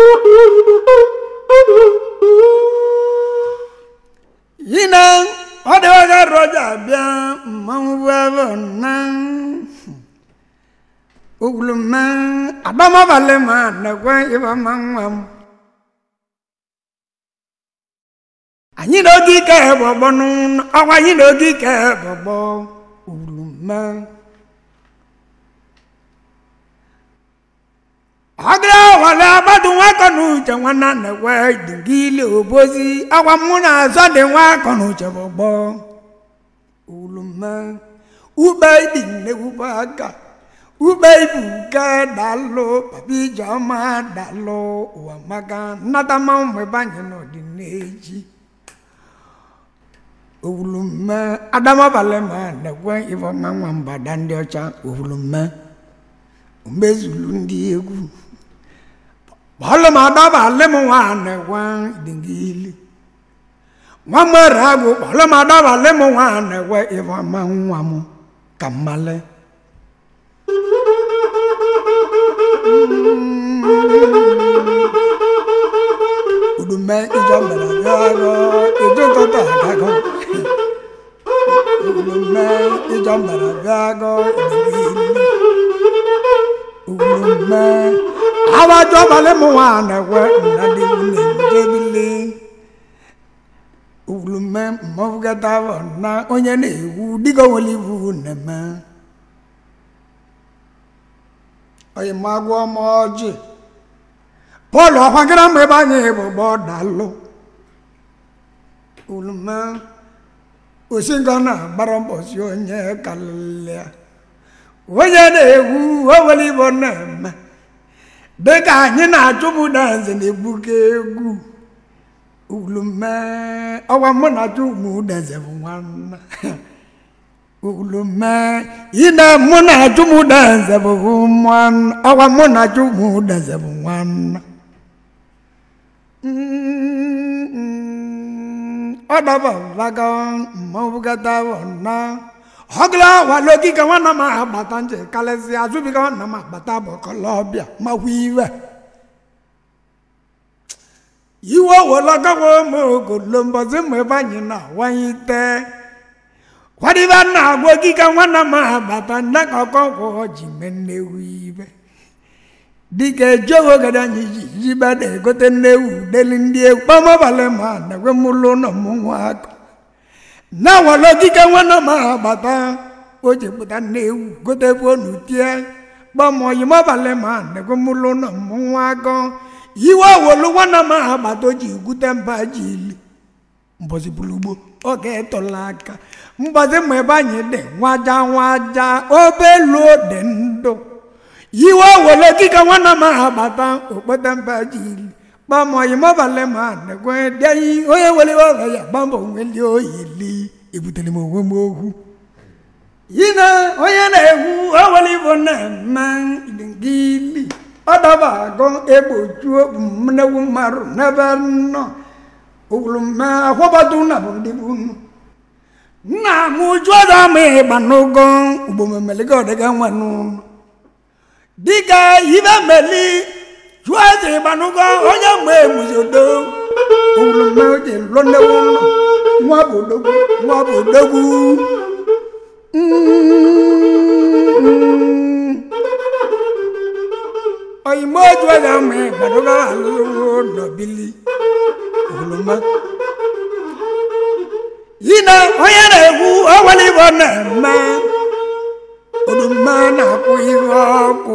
yina ọ dịwaga roja bịa mmanwụ bụ ebe na ogwuluma adamabalị ma nekwe ịba ma nwa m anyị na oge ike bọgbọ n'ụlọ ọkwa anyị na oge ike bọgbọ ogwuluma ọgara wale agbadu nwakọ na uche nwanna nekwe dingili obozi akwa mụ na azọ dị nwakọ na uche bọgbọ ogwuluma ube dị nnegwube aka ube ibu nke dalụ papa ijeọma dalụ ụwa maka nnata mmanwụ mgbe banye n'ọdịneji owulumme adamabalị ma nekwe ifeọma nwa mbada ndị ọcha owulumme omezulu ndị egwu bọọlụ m adabalị m nwa nekwe dingili nwa mere agụ bọọlụ m adabalị m nwa nekwe ifeọma nwa m ka mmale udume ijọ mere bịago ịdụtụta agago udume ijọ mere bịago udume awajọ balị m nwa na-ekwe nnadị nwunye njebili udume mmọfụgata na onye na-ewu dịka onwere ibu na-eme oyi magwọ m ọjị pọl ọkwagara mgbe ebe anyị bụ gbọ dalụ ulume osinga na-agbara mbọsi onye kalịlịa onye na-egwu owere igbo na-eme dịka anyị na-achụpụta nze na-egbuke egwu ulume ọgwa mụ na chụmụ deze bụ nwanna ulume ine mụ na chụmụ deze bụ nwanna ọgwa mụ na chụmụ deze bụ nwanna ọ dabalaga mmọbụgata na ọgla walogi ka nwanna m agbata nje kalịsị azụbi ka nwanna m agbata bụ kọlọbịa makwa iwe iwe owolagawa m ogolo mbọzi mgbe ebe anyị na-awanye ite kwadibe na agwa gị ka nwanna m agbata nne ka ọkọkwọ ji mee nnewu ibe dịka ejogo gada anyị ji jibe na-egote nnewu deli ndị egwu kpamabalị ma na-ekwe mụlụ ụlọ mmụnwa aka na walo dịka nwanne m agbata o ji pụta nnewu gote bụ onu tie kpamọyi mabalị ma na-ekwe mụlụ ụlọ mmụnwa aka iwe owolu nwanne m agbata o ji gwute mba ji ili mbọzi bulugbo oge etọla aka mbọzi ma ebe anyị dị nwaja nwaja obelu dị ndụ iwe wele kika nwanne m agbata okpete mba ji ili kpamọyi mabalị ma nekwe dịayi onye wele ọrịa ya gbamba onweli oyili ebutere m onwe m okwu yina onye na-egwu owele igbo na-eme gili ọ daba agụ egbochuo mnewu mmadụ n'ebe nọ ogwulume akwụbatu na bụ ndị bụ unu nna m jụọda m ịgba n'ụgọ ugbo memeliga ọdịga nwa n'ụlọ dịka ibe meli jụọ eze ịgbanugo onye mgbe emuzodo owulume oji lụọ nnewu ụlọ nwa bụ odogwu nwa bụ odogwu oyimo jụọ eze ma ịgbanugo alụwo nọbili owulume yina onye na-egwu ọwali igbo na-eme odume na-akwụ ihe ọkụ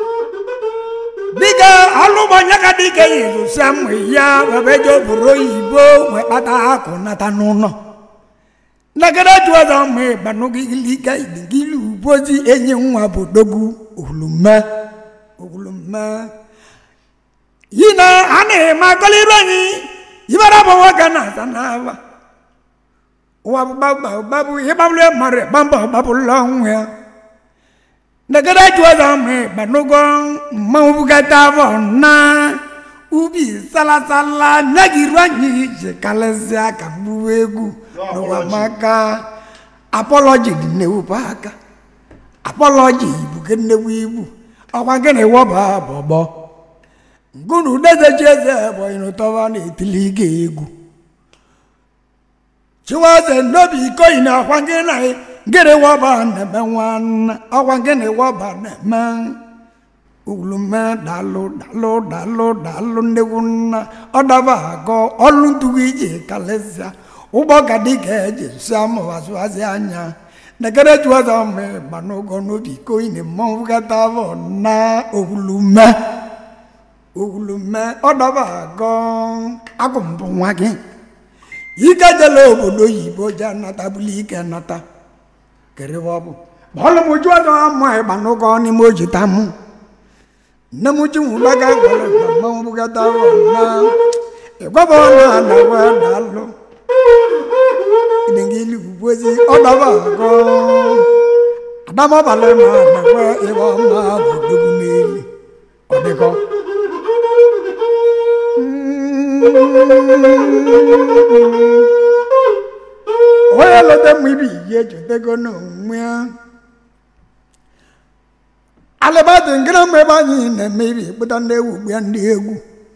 dịka alụmọnya ka dịka yizusa mụ ya babeje obodo oyibo wee kpata akụ nata n'ụlọ nagara jụ ọzọ ma ịgbanụgilika idigili ubozi enyi nwa bụ dogwu olume olume yi na a na-eme akọliru anyị ibara bụ nwoke na-asa n'aba ụwa bụ gbagba ịgbagburu mmadụ gbamba ọgbapụla ọnwụ ya ndagara juoza me banugo mawugata bo na ubi salasala nyagiru anyị ji kalịsịa ka mgbuwe egwu n'ụwa maka apọlọji dị nnewupu aka apọlọji ibu ke nnewu ibu ọkwa nke na-ewọba bọbọ ngunu dezechi eze ebonyi n'ụtọba na-etili gị egwu chiwaze n'obi ikoyi na akwa gị na gịnị wọba na-eme nwanna ọkwa gịnị wọba na-eme ulume dalụ dalụ dalụ dalụ nnegwu nna ọdaba agọ ọlụ ntụgụ iji kalịsịa ụgbọ gadi ga-eji sụa mụwazụazị anya nekere chiwaze ọmụ ịgba n'ụgọ n'obi ikoyi na mmọnwụ gata bụ na owulume owulume ọdaba agọ agụmbụ nwa gị ike jela obodo oyibo je nata bụla ike nata kerewa bụ bọọlụ m jụọ ọzọ ama ịgba n'ụgọ n'ime ojita mụ nne m ji nwụlaga gwara mmanwụ bugata na ịgbaba ọnụ a na we dalụ idengili ugbozi ọdaba agọ adamabalị na nakwe ịgba ọma bụ dogu n'elu ọ dịkọ onye lọta mma ibi ihe echotego n'onwe ya alịbadị ngịrị mgbe ebe anyị na-eme ibi kpụta ndị egwu gbia ndị egwu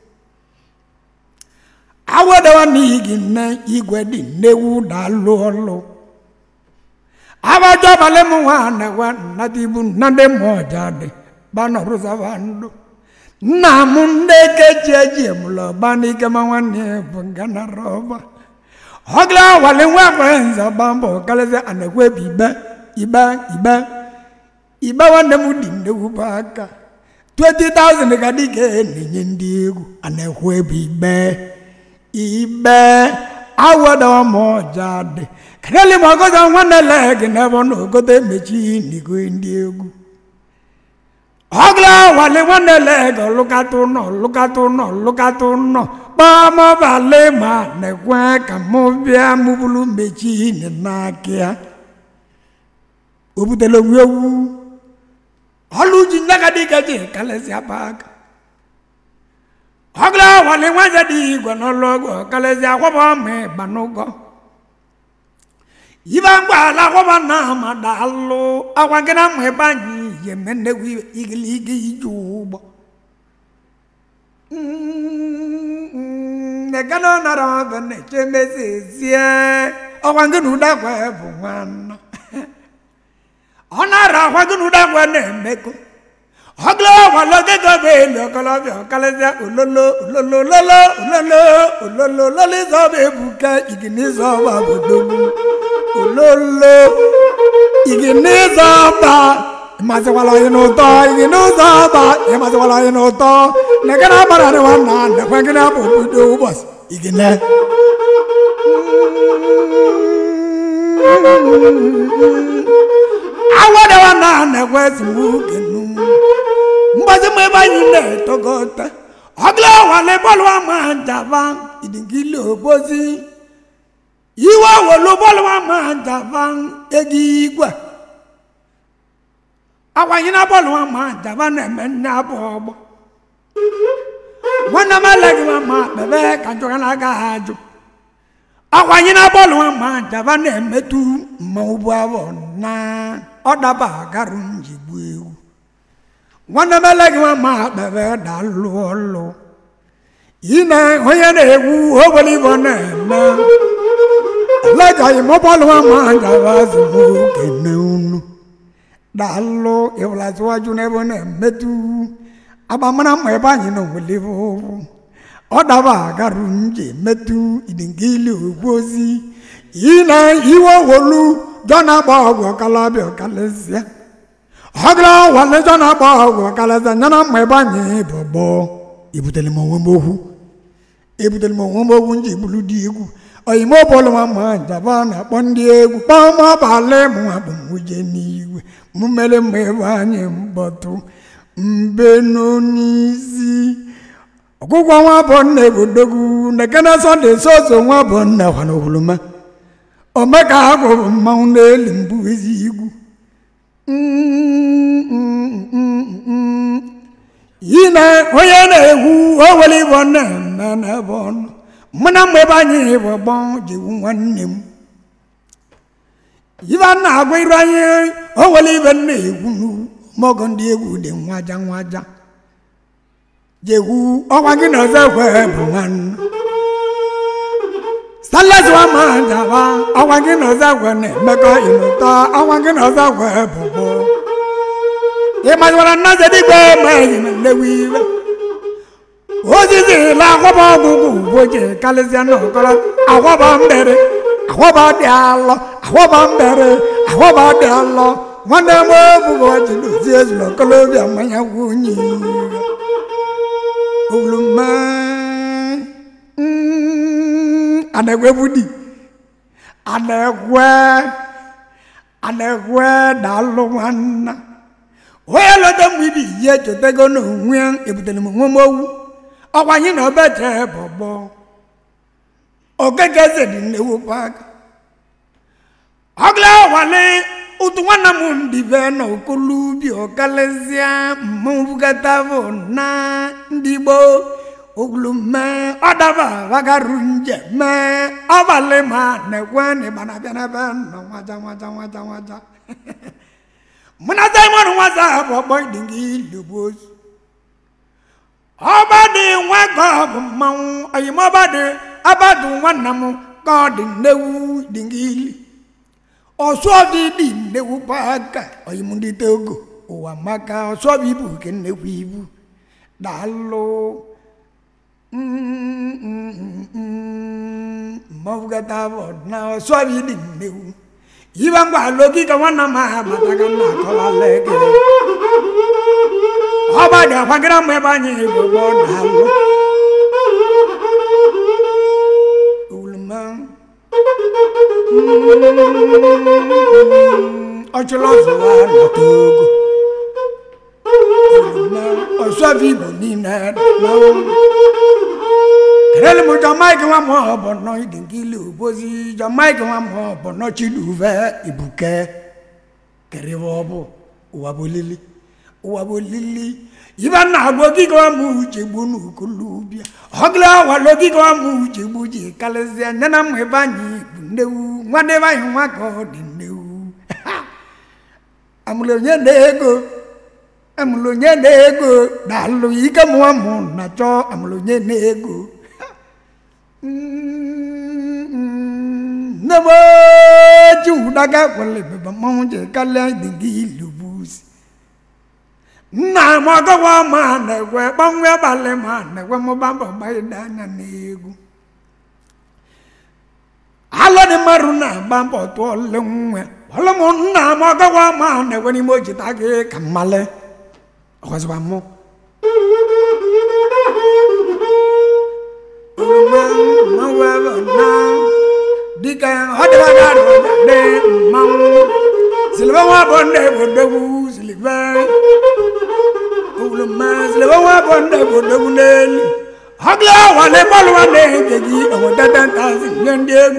awedawa n'ihi gị nne igwe dị nnewu dalụ ọlụ abajọ abalị m nwa na-ewe nnata ibu nna ndị mmụọ ọja dị banọrụzaba ndụ nna m ndị keji eji emụlọ ba n'ike ma nwanne ya bụ ngana rọba ọgla wale nwa nwere nza gba mbọ kalịsị anekwe bụ ibe ibe ibe ibe nwanne m dị nnegwu bụ aka 20,000 ka dịka na-enye ndị egwu anekwe bụ ibe ibe awadawa ma ọja dị kadali ma ọgọzọ nwanne leg n'ebe ọ na ogote mechi n'igwe ndị egwu ọgla wale nwanne leg lụkata ụnọ lụkata ụnọ lụkata ụnọ kpamọbale ma nekwe ka mụ bịa mụbulu mechi n'aka ya o butere onwe ewu ọlụ ji nyaga dịka ji kalesịa aka ọgla wale nwanne dị igwe n'ọlụ ọgwụ kalesịa akwaba ma ịgba n'ụgọ ibe mgbaala akwaba na amada alụ akwa gị na mma ebe anyị yeme nnegwu igiliga ije ụgbọ nekana nara ọbẹ na-eche mezi ezie ọkwa gị na ụdakwa bụ nwanna ọ na-ara akwa gị na ụdakwa na-emekọ ọgụla ọgwala ogego bụ elu ọkọlọbịa ọkalịsịa ololo ololo ololo ololo ololo ololo ịzọba ebuka iginizọba bodogbu ololo iginizọba ịmasịkwala onye n'ụtọ iginizọba ịmasịkwala onye n'ụtọ nekere agbara dị nwanna nekwe gị na-abụ obodo ụbọchị igine awadewa na nekwe esemokwu mgbazi m ebe anyị na-etogota ọgla wale bọọlụ ama njava idingili obozi iwe welu bọọlụ ama njava ego igwe akwanye na bọọlụ ama njava na-eme nne abụ ọgbọ nwanne m eleghị m ma kpebe ka njọga na-aga ha ajụ akwanye na bọọlụ ama njava na-emetụ mmanwụ bụ abụ na ọdaba agarụ njigbu ewu nwanne m eleghị nwa ma kpebe dalụ ọlụ ine onye na-egwu obere ibo na-eme elegaghị m bọọlụ nwa ma gawa azụmokene unu dalụ ịwụlazụwaju n'ebe ọ na-emetụ agbamara mma ebe anyị na onwelive ụkwụ ọ daba agarụ nje emetụ idingili ogbu ozi ine iwe wolu jọ na-agba ọgwụ ọkalabịa ọkalịsịa ọgụla walejọ na-agba ọgwụ ọkalịsịa nyana mma ebe anyị bụ gbọ ebutere m onwe m okwu ebutere m onwe m okwu nji buru dị egwu oyime bọọlụ nwa ma njaba na-akpọ ndị egwu kpọm abalị m nwa bụ nwuje n'igwe m mere mma ebe anyị mkpọtụ mbe n'onyeisi ọgwụgwọ nwa bụ nna ebodogwu nekene sọnde soso nwa bụ nna kwana okwuluma omeka ha gwụrụ mmanwụ n'elu mbụ ezi igwu yi na onye na-egwu o were ịbọ na-eme n'ebe ọnụ mụ na mgbe ebe anyị bụ gbọ jiwu nwanne m ibe a na-agwa iru anyị o were ibe m na-egwu mọgọ ndị egwu dị nwaja nwaja jegwu ọkwa gị na ọzọ ekwe bụ nwanne Silas Nwamajawa ọkwa gị na ọzọ ekwe na-emekọ ịnụta ọkwa gị na ọzọ ekwe bụ gboo ịmaziwara nna zedigbe ma eyi na nlewi iwe ozizi la akwọba ọgwụgwụ ụboji karịsịa n'ọkọrọ akwọba mbere akwọba dị alọ akwọba mbere akwọba dị alọ nwanne m obugo ji dozie ezuru okolobịa mmanya nwunye owulume anagwe budi anagwe anagwe daalụ nwanna onye lọta mgbe ibi ihe chọtago n'onwe ya ebutere m nwe m owu ọkwa anyị na obeje bọbọ okeke eze dị nnewu pak ọgla wale ụtụ nwanne m ndị be na okolubi ọkalịsịa mmụbugata bụ na ndị gboo ogulume ọdaba bagaru njem ọbalị ma na-ekwe n'ịgbana bịa n'ebe nọ nwaja nwaja nwaja nwaja mụ na simon nwata bụ ọkpọ idingi ilubozu ọba dị nwa ka ọ bụ mmanwụ oyimọba dị abadụ nwanna m ka ọ dị nnewu dingili ọsọbi dị nnewu paka oyim ndị togo ụwa maka ọsọbi ibu nke nnekwu ibu daalụ mmọbụgata bụ na ọsọbi dị nnewu yiba ngwa logi ka nwanna m aha bataga na akọwala ege ọba dị akwagara m ebe anyị gbogbo daalụ uluma ọchụlụ ọzụwa nọta ogo uluma ọsọfi igbo niile daalụ kerele m jamaike nwa m ọbọ nọ idinkili obozi jamaike nwa m ọbọ nọ chiduve ibuke kerebe ọbụ ụwa bụ lili ụwa bụ lili ibe na agbo gịga m uche gbu n'ukolubia ọgla awalo gịga m uche gbu ji kalịsịa nye na mma ebe anyị bụ nnewu nwanne ebe anyị nwa ka ọ dị nnewu amụrụ onye na-ego amụrụ onye na-ego daalụ ike mụwa mụ na chọọ amụrụ onye na-ego nne m ji ụdaga kwale bebe mmanwụ ji kalịa dịgị ilubusi nna m ọgọwa ma na-ekwe gbanwe abalị ma na-ekwe mụba mbọ gbaide anya n'egwu alụ dị mmadụ na-agba mbọ tụọ le nwe ọlụ m nna m ọgọwa ma na-ekwe n'ime ojita gị ka mmale ọgọzịba mụ dịka ọ dịbaga dị mmanwụ silibe nwa bụ ndị bodogwu silibe owuluma silibe nwa bụ ndị bodogwu n'elu ọgla wale bọọlụ nwanne nke gị owetete ntazi nye ndị egwu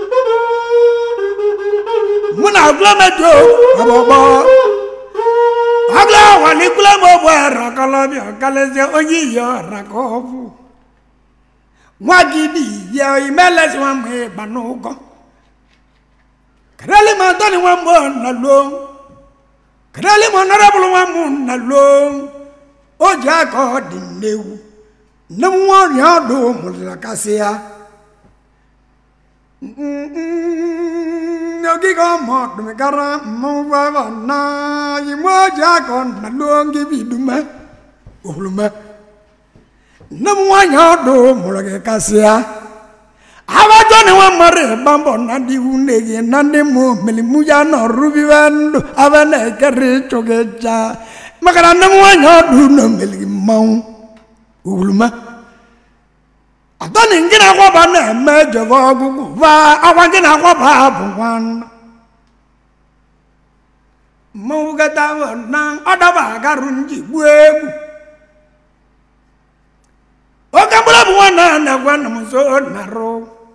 mụ na agụlamejo ọgbọgbọ ọgla wale ikulamobu arakọlọbịa ọkalịsịa onye iyi ọra ka ọ bụ nwa gị dị ya imelesi nwa mgbe ịgba n'ụgọ kedali ma tọni nwa mbọ na lo kedali ma nọrọbụlụ nwa mbụ na lo o ji aka ọ dị nnewu nne m nwa ọrịa ọdụ mụrụla kasị ya ogige ọma ọdụmịkara mmụbaba na ime o ji aka ọ na lo ngị bi dume olume nne m nwaanyị ọdụ mụrụ gị kasịa abajọ na nwa mmadụ ịgba mbọ na ndị iwu nne gị na ndị mụ melimu ya nọ rubiwe ndụ aba na-ekere ịchụ gị cha maka na nne m nwaanyị ọdụ nọ meligi mmanwụ owuluma atọ na ngị na-akwaba na-eme jebe ọgụgụ va akwa ngị na-akwaba bụ nwanna mmanwụ gata na ọdaba agarụ nji gbuo egwu oke mkpụrụ bụ nwanne a na-agwa nna m nso narụ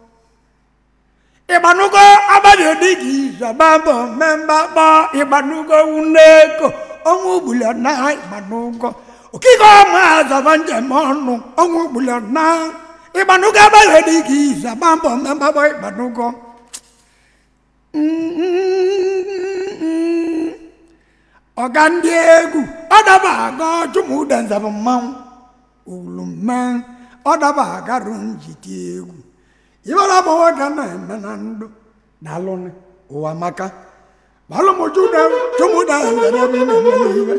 ịgbanugo abalị odighị zọba mbọ mmemba kpọ ịgbanugo wuneko ọnwụ ugbuli na ịgbanugo okike ọma zọba njem ọnụ ọnwụ ugbuli na ịgbanugo abalị odighị zọba mbọ mmemba kpọ ịgbanugo ọga ndị egwu ọ daba aga chụmụde nzabụ mmanwụ ulume ọ daba agarụ njite egwu ibara bụ nwoke na-eme na ndụ daalụnị ụwa maka balụmụjuda chụmụda were ebe ị na-emere iwe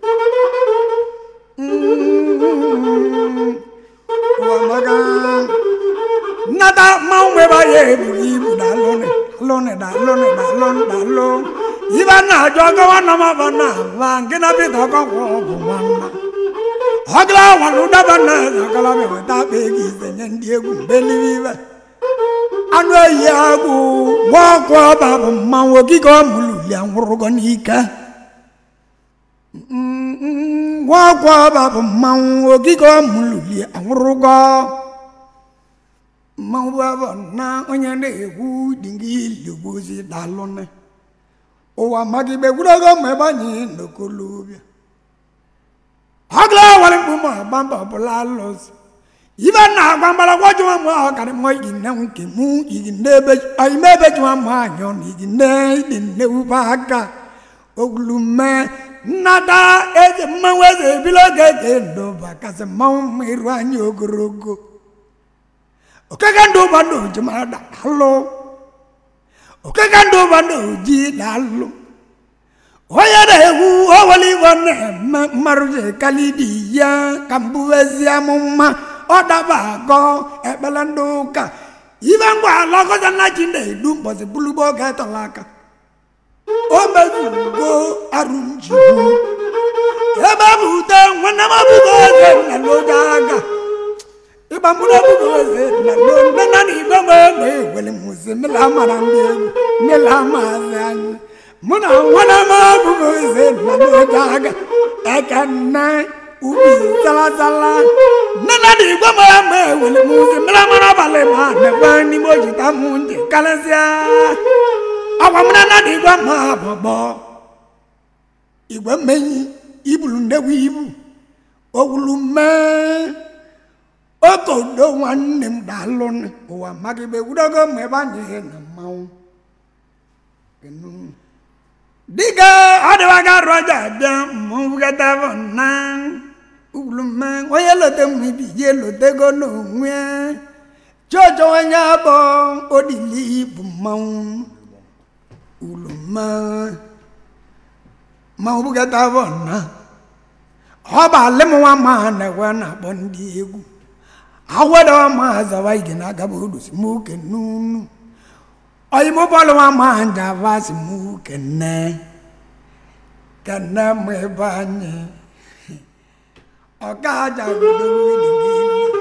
ụwa maka nnata mmanwụ ebe ya eburu ibu daalụnị daalụnị daalụnị daalụnị daalụ ibe na-ajụ ọgọwa na maba na ava nke na bita ọgọgwọ bụ nwanna ọgala walụ daba na ọgala weta akpa ego ise nye ndị egwu mbelibe anụ ehi agwụ gba ọkụ ọba bụ mmanwụ ogige ọmụluli anwụrụgo n'ike gwa ọkụ ọba bụ mmanwụ ogige ọmụluli anwụrụgo mmanwụ abụ na onye na-egwu dị gị iligbozi dalụnị ụwa magigbe gwurogo ma ebe anyị n'okolobịa ọgla wale mkpume agbamba ọbụla alụsị ibe na agwa mgbalagwa jụwa mụ ọkara mụ igi nne nke mụ igi nne ebe ime ebe jụwa mụ anyọ na igi nne ịdị nne ube aka ogulume nnada eze mmanwụ eze ebilo oge ga ndoba kasị mmanwụ mma iru anyị ogologo okeke ndị ụba ndị oji mara dalụ okeke ndị ụba ndị oji dalụ onye na-egwu owele igbo na-eme mmarụ ji kalidi ya ka mbụwezi amụma ọ daba agọ ekpele ndị ụka ibe ngwa ala ọgọza na ji na-edu mbọsị bulubo oge tọrọ aka o mezugo arụ njibu ebe bụ ute nwanne m abụgo eze na n'oge aga ịgba mkpụrụ abụgo eze na nne na na igbe m egbe ewele mụzi mmela mara ndị egwu mmela maazị anyị mụ na nwanne m abụgo eze na n'oge aga eke nne ubi zarazara nne na na igwe m egbe ewele mụzi mmela mara abalị ma nekwe n'ime ojita m ndị karịsịa agwa m na na igwe ma abụgbọ igwe mmenyi ibulu nnekwu ibu owulu mee okodo nwanne m daalụ ụwa magịbe gwudogo ma ebe anyị na mmanwụ dịka ọ dịwaga rọja bịa mmọnwụ gatavọ na owulu mee onye lote m ibi je lotego n'onwe chọọchọ onye abụ odili bụ mmanwụ uluma ma ọ bụgata bụ na ọ bụ alịmụnwa ma na-ekwe na-akpọ ndị egwu awada ma zawa ige na agaba odosi m oke n'unu oyimo bọọlụ nwa ma njava si m kene kene m ebe anyị ọka aja bido wili gị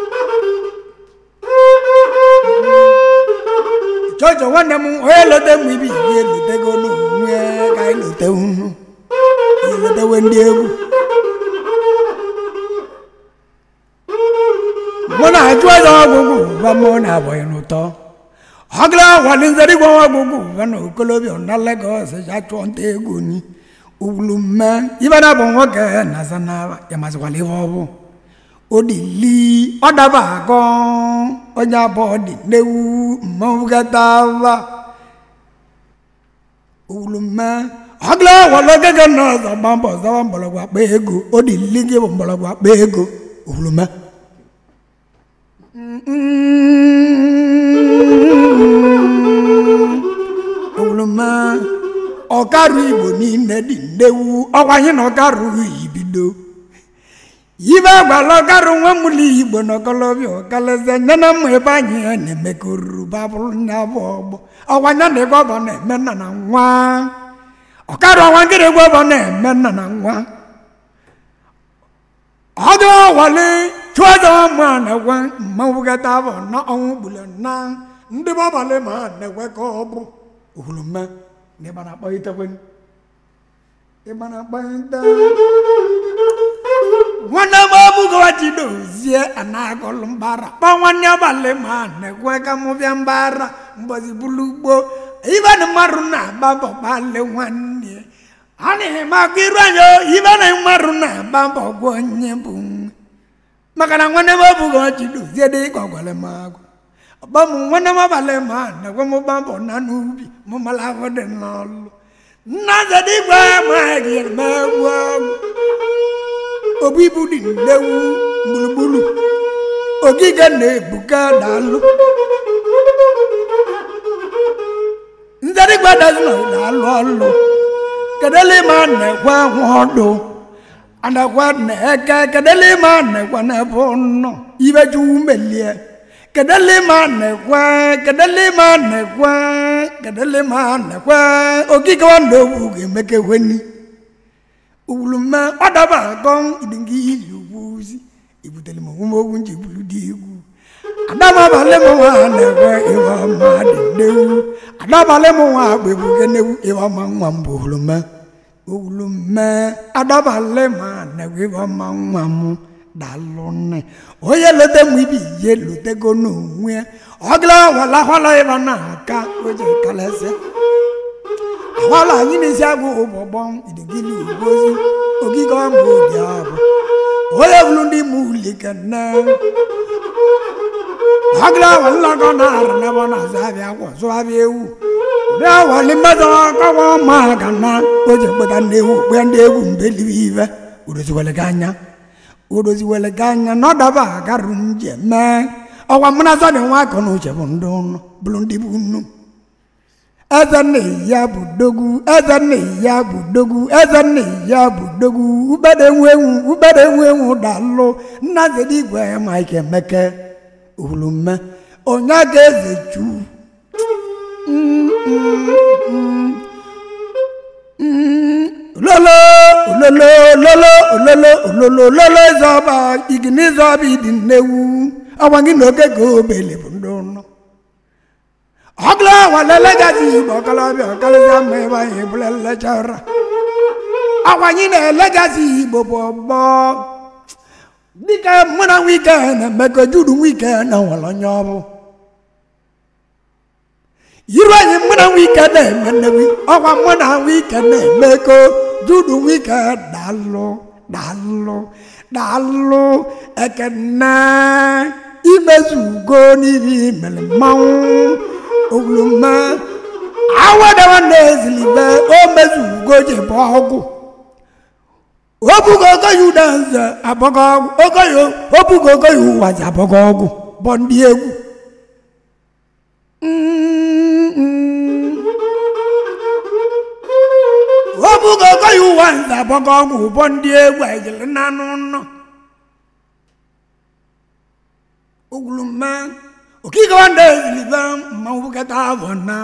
chọọchọ nwanne m onye lote m ibi ihe elotego n'onwe ka anyị lote unu elotewe ndị egwu mụ na achụ ọzọ ọgwụgwụ ụba mụ na abụghị n'ụtọ ọgụla wali nzeri gwa ọgwụgwụ ụba na okolobịa na Lagos ya chụọ nta egwu ni ugwulu mme ibe na bụ nwoke na zanaba ya masịkwala ihe ọ bụ odili ọdaba agọ onye abụọ dị n'ewu mmanwụ gatava owulume ọgụla wala ogege na ọzọ gba mbọ zọwa mgbọrọgwụ akpa ego odili gị bụ mgbọrọgwụ akpa ego owulume owulume ọkarụ igbo niile dị nnewu ọkwanye na ọkarụ ibido ibe gwala ọkarụ nwa mụli igbo na ọkọlọbịa ọkaleze nye na mma ebe anyị ya na-eme ka oruru babụrụ nya bụ ọgbọ ọkwanye na ego ọbọ na-eme nna na nwa ọkarụ ọnwa nkịrị egwu ọbọ na-eme nna na nwa ọdụ ọwale chụọdọ ma na-ekwe mmanwụ gata abụ na ọnwụ gbule na ndị bọbalị ma na-ekwe ka ọ bụ ohulume na ịgba na-akpọ itekwe ịgba na-akpọ ite nwanne m ọbụgọwa ji dozie anagọlụ mbara kpọ nwanne abalị ma na-ekwe ka mụ bịa mbara mbọzi bulu ugbo ibe na mmadụ na-agba bọbalị nwanne a na-emakwa iru anya ibe na mmadụ na-agba mbọ gwa onye bụ maka na nwanne m ọbụghị ọchị dozie dị ka ọgwara m agwa ọgba m nwanne m abalị ma na-ekwe m gba mbọ na n'ubi m mara ahụ dị n'ọlụ nna zedigwe ma gị megwu ọgwụ obu ibu dị nnewu gburugburu ogige na-ebuka daalụ nzerigwe dazina na-alụ ọlụ kedele ma na-ekwe ọdụ anakwa na-eke kedele ma na-ekwe n'ebe nọ ibeju melie kedele ma na-ekwe kedele ma na-ekwe kedele ma na-ekwe ogige wanda owu ga-emeke weni owulume ọdaba akọ idingi ili ugwuzi ibutere m onwe m ogwu nji bulu dị egwu adabalị m nwa na-ekwe ịwa ọma dị nnewu adabalị m nwa agba ebuge nnewu ịwa ọma nwa m bụ owulume owulume adabalị ma na-ekwe ịwa ọma nwa m dalụ nne onye lote m ibi ihe lotego n'onwe ya ọgla wala hwala ịba na-aka oje kalesịa ahwala anyị na-esi agụ ụbọgbọ idigili ugozi ogige ọmụ dị abụ onye bụrụ ndị mụ likene ọgla wala gọ na arịnaba na zabịa kwọ zụabịa ewu ụdị awali mmadụ ọkọwa ma ga na oje kpeta ndị ewu kpe ndị egwu mgbe liwe ive udoziwele gị anya udoziwele gị anya na ọdaba agarụ njem mee ọkwa mụ na zọdị nwa akọ na uche bụ ndị ụnụ bụrụ ndị bụ nnu eze nna ya bụ dogwu eze nna ya bụ dogwu eze nna ya bụ dogwu ubede nwe enwu ubede nwe enwu dalụ nna zedi igwe mike emeke olume onye ga-eze chu ololo ololo ololo ololo ololo ololo ịzọba igini ịzọba ịdị nnewu ọgwa gị na oge ga obele bụ ndị ụnọ ọgla wale legazi igbo ọkalọbịa ọkalịza mma ebe anyị bụla lechara akwanyị na legazi igbo bụ ọgbọ dịka mụ na nwike na-emekọ judu nwike na nwere onye ọbụ iru anyị mụ na nwike na-eme nnewi ọkwa mụ na nwike na-emekọ judu nwike dalụ dalụ dalụ ekene imezugo n'ihi mere mmanwụ owuluma awadawa na-ezilibe o mezugo ji bụ ọgwụ obugo ogo ya ụda nze abọgo ọgwụ ogo ya obugo ogo ya ụwa ji abọgo ọgwụ bụ ndị egwu obugo ogo ya ụwa nze abọgo ọgwụ bụ ndị egwu ejiri n'anụ nnọ owuluma okike wanda ezilibe mmanwụ kata abụ na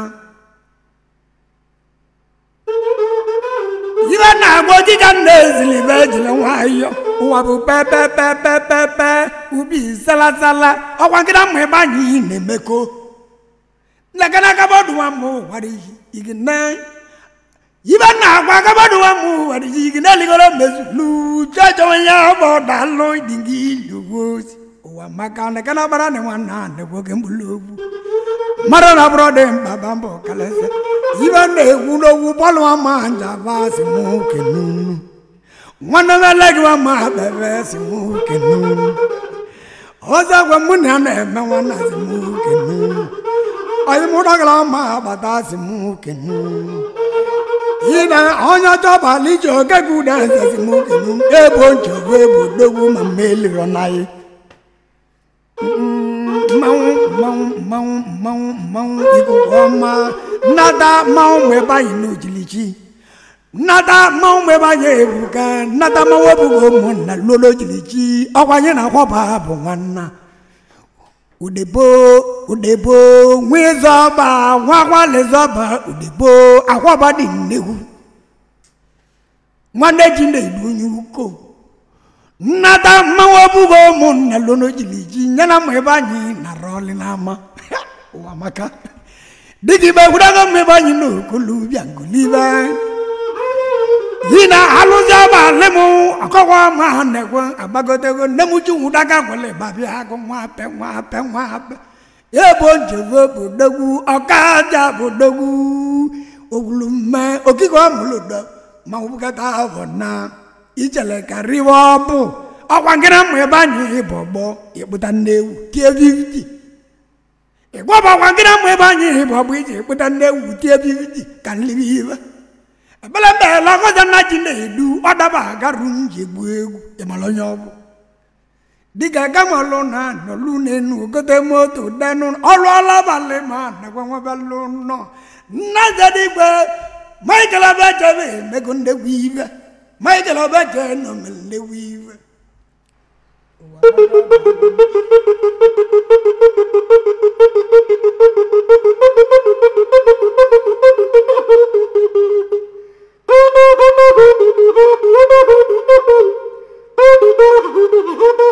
ibe na-agba okike nna ezilibe ejiri nwayọ ụwa bụ pepepepepepe ubi salasala ọkwa nkịta mma ebe anyị na-emeko nlekana kabọdụwa mụ gwara iyi igi na ibe na-agwa kabọdụwa mụ gwara iyi igi na-eligoro mezulu chọchọ onye ọgbọ dalụ dingi ilugozi ụwa maka na kana bara ne nwanna ne gwoke mbulogwu mara na bụrụ dị mkpa ba mbọ kalese ibe na-egwu n'ogwu bọlụ ama njaba si mụ kenunu nwanne m eleghị wa ma bebe si mụ kenunu ọzọ gwa mụ na ya na-eme nwanna si mụ kenunu ọyị mụ dọgara ma agbata si mụ kenunu ina onye chọbala ije oge gị ụda nze si mụ kenunu ebo nchegbu ebo dogwu ma mmelirọ na ya mmanwụ mmanwụ mmanwụ mmanwụ mmanwụ ikuku ọma nnata mmanwụ mgbe ebe anyị n'ojilichi nnata mmanwụ mgbe ebe anyị ebuka nnata mmanwụ ebugo ụmụnna lolo jilichi ọkwa anyị na-akwaba bụ nwanna udebo udebo nwezọba nwakwalezọba udebo akwaba dị nnegwu nwanne ji na-edu onye uko nnata mmanwụ ọbụghị ụmụnna lono jiri ji nyena ma ebe anyị nara ọlị n'ama ụwa maka dịka ibe gwurago m ebe anyị n'okolu bịa ngolibe yi na alụzi ọba alị m akọwa ma ha na-ekwe agbagotego nne m ji nwụdaga gwele babịa agụ nwa ape nwa ape nwa ape ebo njebe bodogwu ọkaja bodogwu ogwulumme okike ọmụlodo ma wụbụkata avọ na ijele ka riwe ọbụ ọkwa nkịra mma ebe anyị ịbụ ọgbọ ịkpụta nne ewu tie vividi ịgwaba ọkwa nkịra mma ebe anyị ịbụ ọgbọ iji ịkpụta nne ewu tie vividi ka nlibi ibe ebele mbe lọgọza nna ji na-edu ọdaba agarụ nji egbu egwu ịmara onye ọbụ dịka gamalụ na nọlụ n'enu gote moto denụ ọrụ ọlabalị ma nakwa nwebelụ nọ nna zadigbe michael abachebe emego ndegwu ive michael abache nọ mere ndegwu ive Thank you.